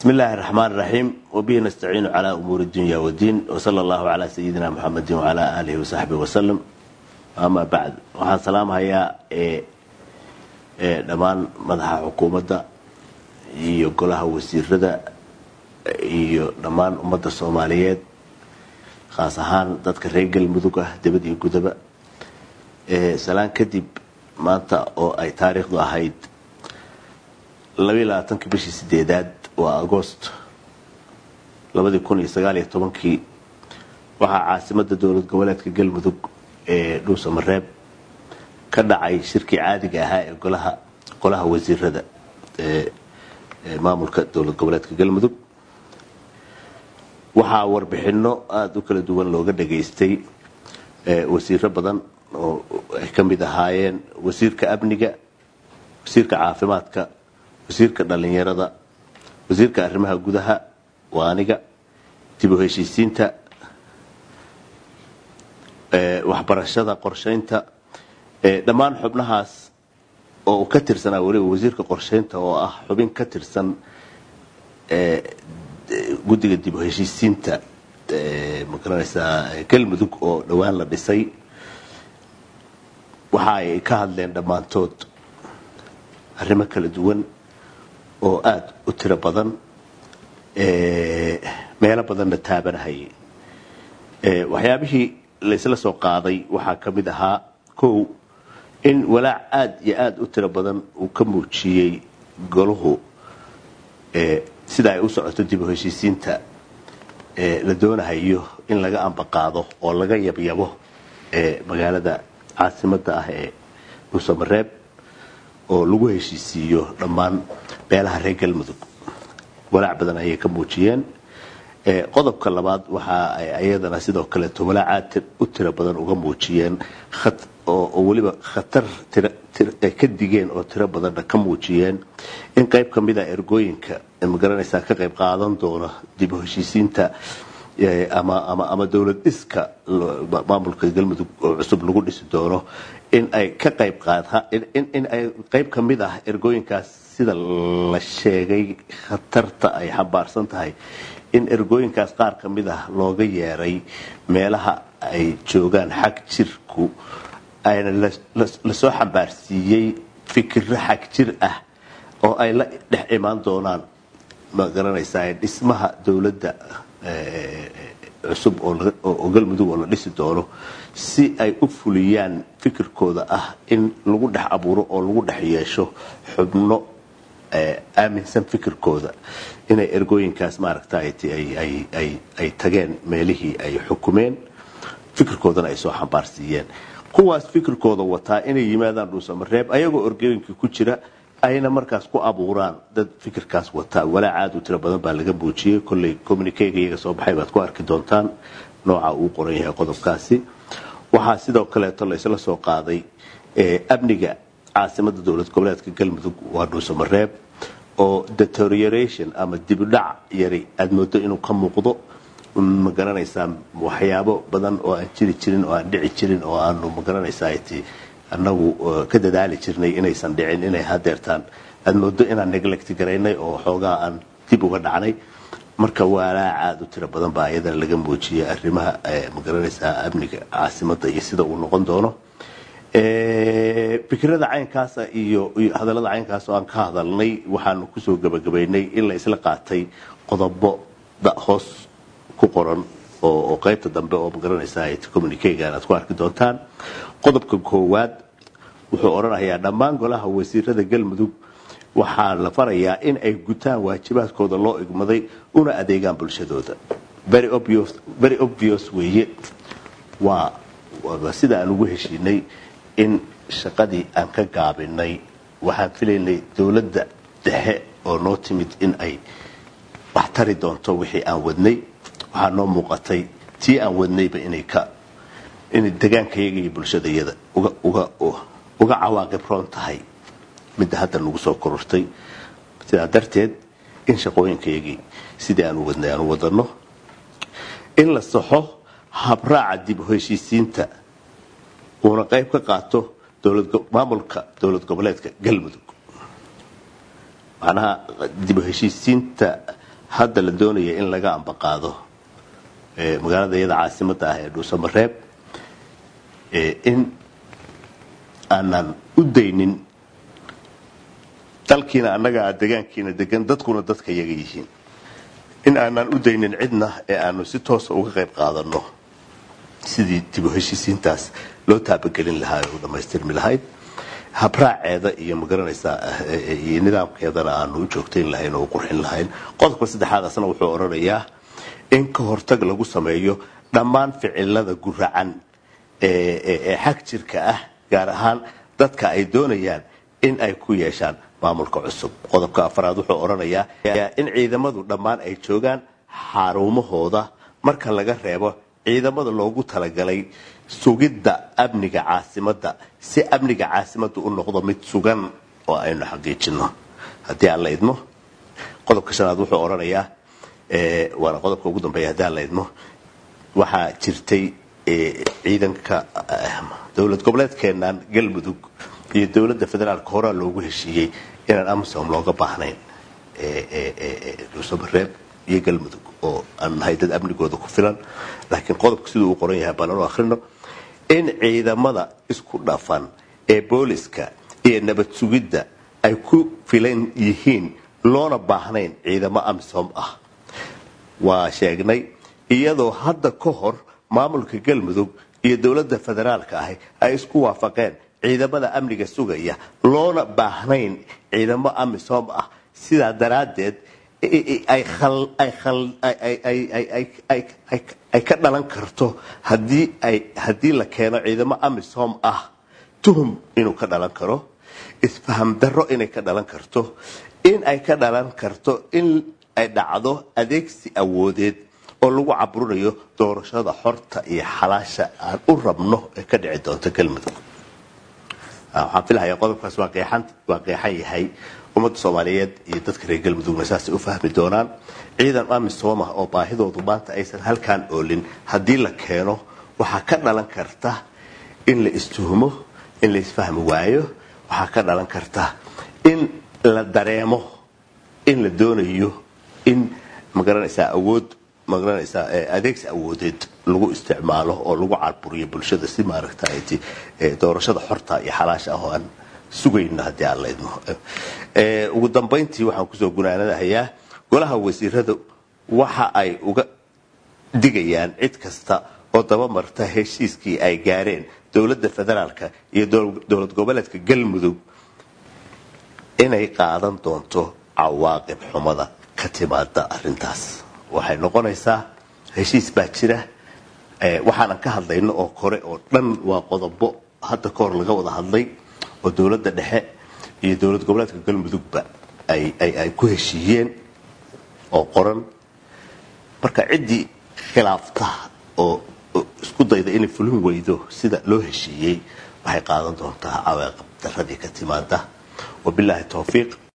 بسم الله الرحمن الرحيم وبه نستعين على أمور الدنيا والدين وصلى الله على سيدنا محمد وعلى آله وصحبه وسلم أما بعد waxaan salaamhayaa dhammaan madaxa xukuumadda iyo golaha wasiirada iyo dhammaan ummadda soomaaliyeed khaas ahaan dadka reer galmudug ah debad iyo gudaba salaan kadib maanta oo ay taariikhdu ahayd labaatanki bishii sideedaad waa agost labadii kun iyo sagaal iyo tobankii waxaa caasimada dowlad goboleedka galmudug ee dhuusamareeb ka dhacay shirkii caadiga ahaa ee golaha golaha wasiirada ee maamulka dowlad goboleedka galmudug waxaa warbixino aada u kala duwan looga dhageystay wasiiro badan oo ay ka mid ahaayeen wasiirka amniga wasiirka caafimaadka wasiirka dhalinyarada wasiirka arrimaha gudaha waa aniga dib u heshiisiinta waxbarashada qorshaynta dhammaan xubnahaas oo ka tirsanaa weliba wasiirka qorshaynta oo ah xubin ka tirsan guddiga dib u heshiisiinta magaranaysaa galmudug oo dhowaan la dhisay waxa ay ka hadleen dhammaantood arrimo kala duwan oo aada u tiro badan meelo badanna taabanahayay waxyaabihii laysla soo qaaday waxaa ka mid ahaa kow in walaac aada iyo aada u tiro badan uu ka muujiyey golahu sida ay u socoto dib u heshiisiinta la doonahayo in laga ambaqaado oo laga yabyabo magaalada caasimada ah ee dhuusamareeb oo lagu heshiisiiyo dhammaan beelaha reer galmudug walaac badan ayay ka muujiyeen qodobka labaad waxa ay ayadana sidoo kaleeto walaacaad u tiro badan uga muujiyeen oo weliba khatar ay ka digeen oo tiro badanna ka muujiyeen in qayb ka mid a ergooyinka magaranaysaa ka qayb qaadan doona dib u heshiisiinta ama dowlad dhiska maamulka galmudug oo cusub lagu dhisi doono in ay ka qayb in ay qayb ka mid ah ergooyinkaas sida la sheegay khatarta ay xambaarsan tahay in ergooyinkaas qaar ka mid ah looga yeeray meelaha ay joogaan xag jirku ayna lasoo xambaarsiiyey fikiro xag jir ah oo ay la dhex imaan doonaan ma garanaysaa dhismaha dowladda cusub oo galmudug oo la dhisi doono si ay u fuliyaan fikirkooda ah in lagu dhex abuuro oo lagu dhex yeesho xubno aaminsan fikirkooda inay ergooyinkaas maaragta ay tageen meelihii ay xukumeen fikirkoodana ay soo xambaarsiiyeen kuwaas fikirkooda wataa inay yimaadaan dhuusamareeb ayagoo ergooyinka ku jira ayna markaas ku abuuraan dad fikirkaas wataa walaac aad u tiro badan baa laga muujiyey kolley communikega iyaga soo baxay baad ku arki doontaan nooca uu qoran yahay qodobkaasi waxaa sidoo kaleeto la isla soo qaaday amniga caasimada dowlad goboleedka galmudug waa dhuusamareeb oo deterioration ama dibudhac yari aada moodo inuu ka muuqdo ma garanaysaa waxyaabo badan oo aan jiri jirin oo aan dhici jirin oo aanu magaranaysaa annagu ka dadaali jirnay inaysan dhicin inay hadeertaan aada moodo inaan neglect garaynay oo xoogaa aan dib uga dhacnay marka walaac aada u tiro badan baa iyadana laga muujiyay arrimaha magaranaysaa amniga caasimada iyo sida uu noqon doono fikirada caynkaasa iyo hadallada caynkaas oo aan ka hadalnay waxaanu kusoo gabagabaynay in la isla qaatay qodobo hoos ku qoran oo qaybta dambe oo magaranaysaa communikega aad ku arki doontaan qodobka koowaad wuxuu odhanayaa dhammaan golaha wasiirada galmudug waxaa la farayaa in ay gutaan waajibaadkooda loo igmaday una adeegaan bulshadooda very obvious weeye waa sida aan ugu heshiinay in shaqadii aan ka gaabinay waxaan filaynay dowladda dhexe oo noo timid in ay wax tari doonto wixii aan wadnay waxaa noo muuqatay tii aan wadnayba inay ka inay degaankayaga iyo bulshadayada uga cawaaqib roon tahay midda hadda nagu soo korortay sidaa darteed in shaqooyinkayagii sidii aan u wadnay aan u wadano in la saxo habraaca dib u heshiisiinta uuna qayb ka qaato maamulka dowlad goboleedka galmudug macnaha dib u heshiisiinta hadda la doonaya in laga ambaqaado magaalada iyada caasimadda ah ee dhuusamareeb in aanan u daynin dalkiina annaga degaankiina degan dadkuna dadka yaga yihiin in aanan u daynin cidna ee aanu si toosa uga qayb qaadano sidii dibu heshiisiintaas loo taabagelin lahaa ee u dhammaystirmi lahayd habraaceeda iyo magaranaysaa iyo nidaamkeedana aanu u joogtayn lahayn oo u qurxin lahayn qodobka saddexaadasna wuxuu odhanayaa in ka hortag lagu sameeyo dhammaan ficilada guracan ee xag jirka ah gaar ahaan dadka ay doonayaan in ay ku yeeshaan maamulka cusub qodobka afaraad wuxuu odhanayaa in ciidamadu dhammaan ay joogaan xarumahooda marka laga reebo ciidamada loogu talagalay sugidda amniga caasimadda si amniga caasimadda u noqdo mid sugan oo aynu xaqiijino haddii aan la idmo qodobka shanaad wuxuu odhanayaa waana qodobka ugu dambeeya haddii aan la idmo waxaa jirtay ciidanka dowlad goboleedkeenan galmudug iyo dowladda federaalka horaa loogu heshiiyey inaan amisom looga baahnayn dhuusamareeb iyo galmudug oo aan nahay dad amnigooda ku filan laakiin qodobka siduu uu qoran yahay baan anu akhrino in ciidamada isku dhafan ee booliska iyo nabad sugidda ay ku filan yihiin loona baahnayn ciidamo amisom ah waa sheegnay iyadoo hadda ka hor maamulka galmudug iyo dowladda federaalka ahi ay isku waafaqeen ciidamada amniga sugaya loona baahnayn ciidamo amisom ah sidaa daraaddeed ay ka dhalan karto haddii la keeno ciidamo amisom ah tuhum inuu ka dhalan karo isfaham darro inay ka dhalan karto in ay ka dhalan karto in ay dhacdo adeegsi awoodeed oo lagu caburinayo doorashada xorta iyo xalaasha aan u rabno ee ka dhici doonto galmudug waxaan filahayaa qodobkaas waa qeexan yahay ummadda soomaaliyeed iyo dadka reer galmudugna saasay u fahmi doonaan ciidan amisom ah oo baahidoodu maanta aysan halkaan oolin haddii la keeno waxaa ka dhalan karta in la istuhumo in la isfahmi waayo waxaa ka dhalan karta in la dareemo in la doonayo in magaranaysaa awood magaranaysaa adeegsi awoodeed lagu isticmaalo oo lagu carburiyo bulshada si maaragtay doorashada xorta iyo xalaasha ah oo aan sugayno haddii aan la idmo ugu dambayntii waxaan kusoo gunaanadahayaa golaha wasiirada waxa ay uga digayaan cid kasta oo dabamarta heshiiskii ay gaareen dowladda federaalka iyo dowlad goboleedka galmudug inay qaadan doonto cawaaqib xumada ka timaada arintaas waxay noqonaysaa heshiis baa jira waxaanan ka hadlayno oo kore oo dhan waa qodobo hadda ka hor laga wada hadlay oo dowladda dhexe iyo dowlad goboleedka galmudugba ay ku heshiiyeen oo qoran marka ciddii khilaafta oo isku dayda inay fulin weydo sida loo heshiiyey waxay qaadan doontaa cawaaqib daradii ka timaada wabilaahi towfiiq